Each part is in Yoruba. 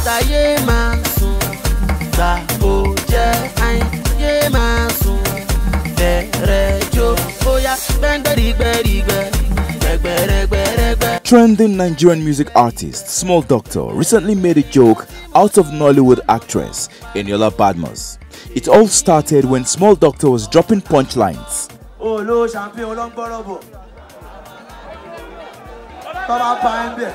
Mr. yé máa sùn gbà ó jẹ́ àìn yé máa sùn bẹ̀rẹ̀ jó bóyá gbẹ́ngbẹ́rìgbẹ́rìgbẹ́ gbẹ̀gbẹ̀rẹ̀gbẹ̀rẹ̀gbẹ́. Trending Nigerian music artist Small Doctor recently made a joke out of Nollywood actress Eniola Badmus. It all started when Small Doctor was dropping punchlines. olówó champagne olóńgbọ́rọ̀ bọ̀ tọ́ba bá ẹ bẹ̀.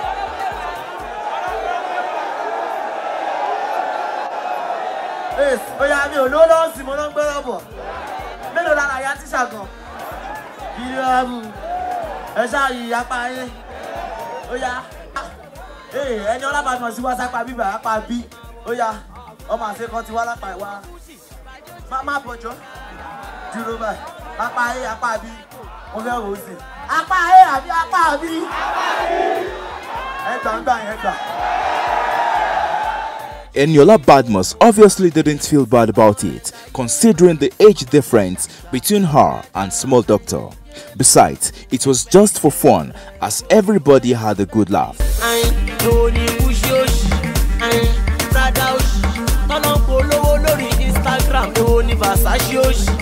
oya mi ò lówó lọ́wọ́ sí mo ló ń gbọ́rọ̀ bọ̀ mélòó lára ya tíṣà gan bílíọ̀nù ẹ ṣáàyè apá yín oya ẹni ọlábàámọ̀ sí wá sápá bíbà apá bí oya ọmọ àṣekọ ti wá lápá ìwá má má bọ̀jọ́ dúró báyìí apá A apá B mo fẹ́ wò ó sí apá A àbí apá B ẹ gbà ń gbà yẹn gbà. Eniola Badmus obviously didn't feel bad about it, considering the age difference between her and Small Doctor. Besides, it was just for fun, as everybody had a good laugh. àìn ló ní kúṣí òṣì àìn prada òṣì tọ́nà polówó lórí instagram ló ní versace òṣì